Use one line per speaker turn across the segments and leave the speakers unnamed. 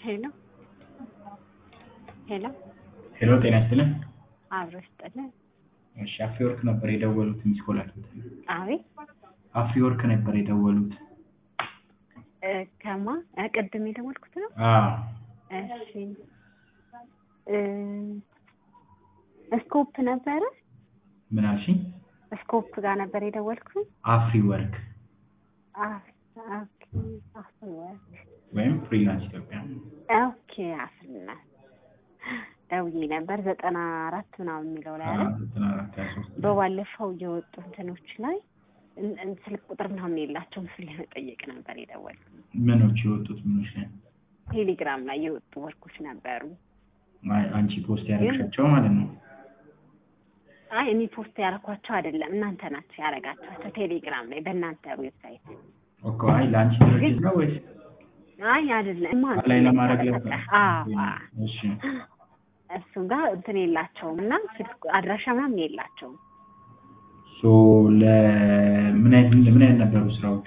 ሄሎ ሄሎ
ሄሎ ጤና ይስጥልን።
አብሮ ይስጥልን።
እሺ አፍሪወርክ ነበር የደወሉት ሚስ ኮል አግኝተን።
አቤት
አፍሪወርክ ነበር የደወሉት።
እ ከማ እ ቅድም የደወልኩት ነው።
አዎ
እሺ እ ስኮፕ ነበረ
ምን አልሽኝ?
ስኮፕ ጋር ነበር የደወልኩት።
አፍሪወርክ
አ- ኦኬ አፍሪወርክ
ወይም ፍሪላንስ ኢትዮጵያ።
ኦኬ አፍሪና ደውዬ ነበር ዘጠና አራት ምናምን የሚለው ላይ አለ
ዘጠና አራት ሀያ ሶስት
በባለፈው የወጡ እንትኖች ላይ እን- እን- ስልክ ቁጥር ምናምን የላቸውም ስል ለመጠየቅ ነበር የደወልኩት።
ምኖች የወጡት ምኖች ላይ
ቴሌግራም ላይ የወጡ ወርኮች ነበሩ።
አይ፣ አንቺ ፖስት ያደረግሻቸው ማለት ነው።
አይ እኔ ፖስት ያደረኳቸው አይደለም እናንተ ናቸው ያደረጋችኋቸው ቴሌግራም ላይ በእናንተ ዌብሳይት።
ኦኬ አይ ለአንቺ ድርጅት ነው ወይስ
አይ አይደለም ማ
ላይ ለማድረግ ነበር?
አዎ አዎ።
እሺ
እሱ ጋር እንትን የላቸውም እና ስልክ አድራሻ ምናምን የላቸውም።
ሶ ለምን አይነት ምን አይነት ነበሩ ስራዎቹ?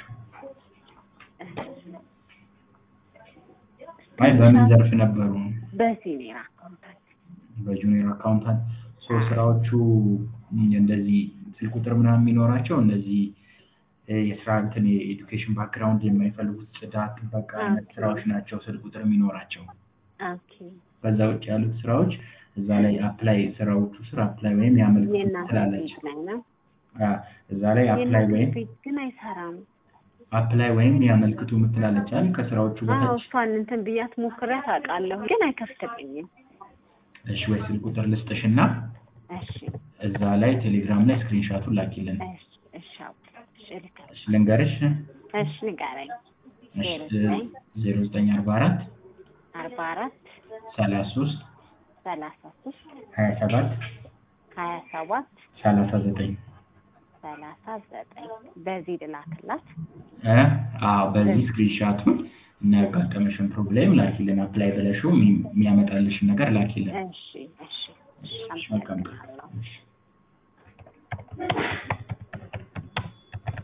አይ በምን ዘርፍ ነበሩ?
በሲኒየር አካውንታንት
በጁኒየር አካውንታንት ሶ ስራዎቹ እንደዚህ ስልክ ቁጥር ምናምን የሚኖራቸው እንደዚህ እ የስራ እንትን የኤዱኬሽን ባክግራውንድ የማይፈልጉት ጽዳት፣ ጥበቃ አይነት
ኦኬ።
ስራዎች ናቸው ስልክ ቁጥር የሚኖራቸው።
ኦኬ
ከዛ ውጭ ያሉት ስራዎች እዛ ላይ አፕላይ ስራዎቹ ስር አፕላይ ወይም ያመልክቱ
የእናንተ
ትላለች።
ፔጅ ላይ ነው።
አ፣ እዛ ላይ አፕላይ
የእናንተ
ወይም
ፔጅ ግን አይሰራም።
አፕላይ ወይም ያመልክቱ የምትላለች አይደል? ከስራዎቹ
አዎ
በታች
እሷን እንትን ብያት ሞክሬያት አውቃለሁ ግን አይከፍትልኝም።
እሺ፣ ወይ ስልክ ቁጥር ልስጥሽና
እሺ
እዛ ላይ ቴሌግራም ላይ ስክሪንሻቱን ላኪልን።
እሺ እሺ አዎ፣ እሺ እልካለሁ።
እሺ፣ ልንገርሽ።
እሺ ንገረኝ።
እሺ፣
ዜሮ ዘጠኝ
ዜሮ ዘጠኝ አርባ አራት
አርባ አራት
ሰላሳ ሶስት
ሰላሳ ሶስት
ሀያ ሰባት
ሀያ ሰባት
ሰላሳ ዘጠኝ
ሰላሳ ዘጠኝ በዚህ ልላክላት።
እ አዎ በዚህ ስክሪንሻቱን እና ያጋጠመሽን ፕሮብሌም ላኪልን። አፕላይ ብለሽው የሚ- የሚያመጣልሽን ነገር ላኪልን።
እሺ እሺ እሺ
እሺ፣ መልካም ቀን።
አመሰግናለሁ።
እሺ።